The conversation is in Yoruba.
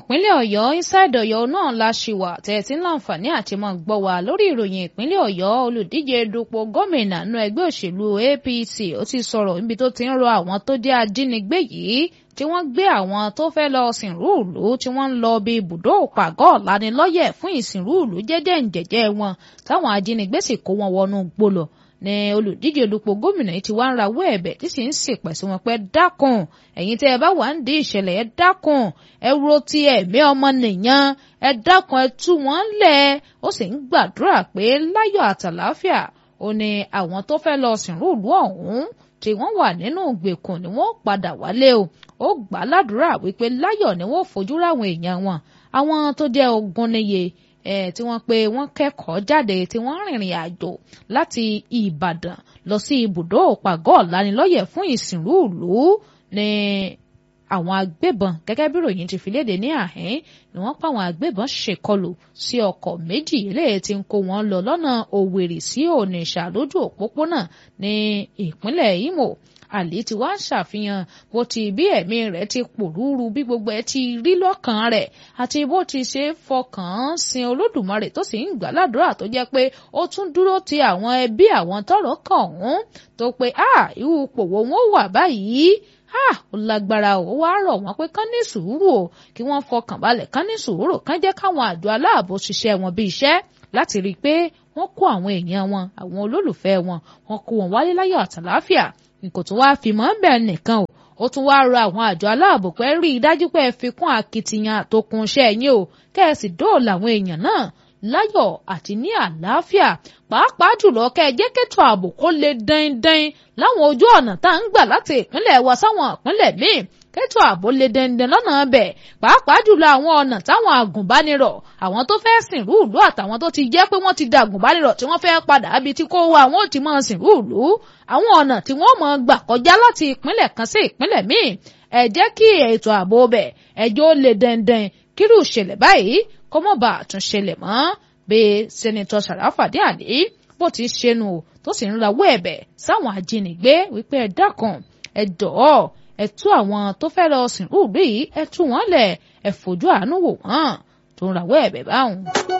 ìpínlẹ̀ ọ̀yọ́ inside ọ̀yọ́ náà la ṣì wà tẹ̀sí láǹfààní àti mọ̀ gbọ́ wa lórí ìròyìn ìpínlẹ̀ ọ̀yọ́ olùdíje dupò gómìnà nínú ẹgbẹ́ òṣèlú apc ó ti sọ̀rọ̀ níbi tó ti ń rọ àwọn tó jẹ́ ajínigbé yìí tí wọ́n gbé àwọn tó fẹ́ lọ sìnrú ìlú tí wọ́n ń lọ bí ibùdó òpàgọ́ lanilọ́yẹ̀ fún ìsìnrú ìlú jẹ́jẹ́ ǹjẹ̀jẹ́ wọn táwọn ajínigbé sì kó wọn wọnú gbólọ̀ ní olùdíje dupò gómìnà yìí ti wá ń rawọ́ ẹ̀bẹ̀ tí sì ń ṣèpẹ̀ sí wọn pé dákun ẹ̀yin tẹ́ ẹ bá wà ń di ìṣẹ̀lẹ̀ ẹ dákun ẹ ro ti ẹ̀mí ọmọ nìyàn ẹ dákun ẹ tú wọn lẹ̀ ó sì ń gbàdúrà pé láyọ̀ àtàláfíà ó ní àwọn tó fẹ́ lọ sìnrú ìlú ọ̀hún tí wọ́n wà nínú ìgbèkùn ni wọ́n padà wálé o ó gbà ládùúrà wípé láyọ̀ ni wọ́n fojú ráwọn èèyàn wọn àwọn tó jẹ́ ogun níye eh, tí wọ́n pe wọ́n kẹ́kọ̀ọ́ jáde tí wọ́n rìnrìn àjò láti Ìbàdàn lọ sí ibùdó òpàgọ́ lanilọ́yẹ̀ fún ìsìnrú ìlú ní àwọn agbébọn gẹ́gẹ́ bí ròyìn ti fi léde ní àhín ni wọ́n pa àwọn agbébọn ṣèkọlù sí ọkọ̀ méjì eléyìí tí ń kó wọn lọ lọ́nà Òwèrì sí Ònìṣà lójú òpópónà ní ìpínlẹ̀ Imo àlè tí wàá ṣàfihàn bó ti bí ẹ̀mí rẹ̀ ti pòrúurú bí gbogbo ẹ̀ ti rí lọ́kàn rẹ̀ àti bó ti ṣe fọkàn sin Olódùmarè tó sì ń gbà ládùúrà tó jẹ́ pé ó tún dúró ti àwọn ẹbí àwọn tọ́rọ̀ kàn ọ̀hún tó pé a irú pòwó wọn wà báyìí a ó lágbára ó wá rọ̀ wọ́n pé kán ní sùúrù o kí wọ́n fọkàn balẹ̀ kán ní sùúrù kán jẹ́ káwọn àjọ aláàbò ṣiṣẹ́ wọn bí iṣẹ́ láti rí i pé wọ́n kó àwọn èèyàn wọn àwọn olólùfẹ́ wọn wọ́n kó wọn wálé láyọ̀ àtàláfíà nǹkan tó wáá fi mọ́ ń bẹ̀ nìkan o ó tún wáá rọ àwọn àjọ aláàbò pé rí i dájú pé ẹ fi kún akitiyan àtòkùn iṣẹ́ yín o kẹ́ ẹ sì dóòlà àwọn èèyàn náà láyọ̀ àti ní àlàáfíà pàápàá jùlọ kẹ́ ẹ jẹ́ kẹ́tọ̀ ààbò kó lè dandan láwọn ojú ọ̀nà tá à ń gbà láti ìpínlẹ̀ wa sáwọn ìpínlẹ̀ míì kẹ́tọ̀ ààbò lè dandan lọ́nà ọbẹ̀ pàápàá jùlọ àwọn ọ̀nà táwọn àgùnbánirọ̀ àwọn tó fẹ́ sìnrú ìlú àtàwọn tó ti jẹ́ pé wọ́n ti da àgùnbánirọ̀ tí wọ́n fẹ́ padà bí tí kò wá àwọn ò ti máa sìnrú ìlú àwọn ọ̀nà tí wọ́n máa gbà kọjá láti ìpínlẹ̀ kan sí ìpínlẹ̀ míì ẹ jẹ́ kí ètò ààbò bẹ̀ ẹjọ́ lè dandan kírú ìṣẹ̀lẹ̀ báyìí kó mọ̀ bá àtúnṣẹlẹ̀ mọ́ bí sẹ́nitọ́ Sàràfàdé Àlí bó ti ṣẹnu tó sì ń rawọ́ ẹ̀bẹ̀ sáwọn ajínigbé wípé ẹ dákun ẹ jọ̀ọ́ ẹ tú àwọn tó fẹ́ lọ sìnrú ìlú yìí ẹ tú wọn lẹ̀ ẹ fojú àánú wò wọ́n tó ń rawọ́ ẹ̀bẹ̀ báwọn.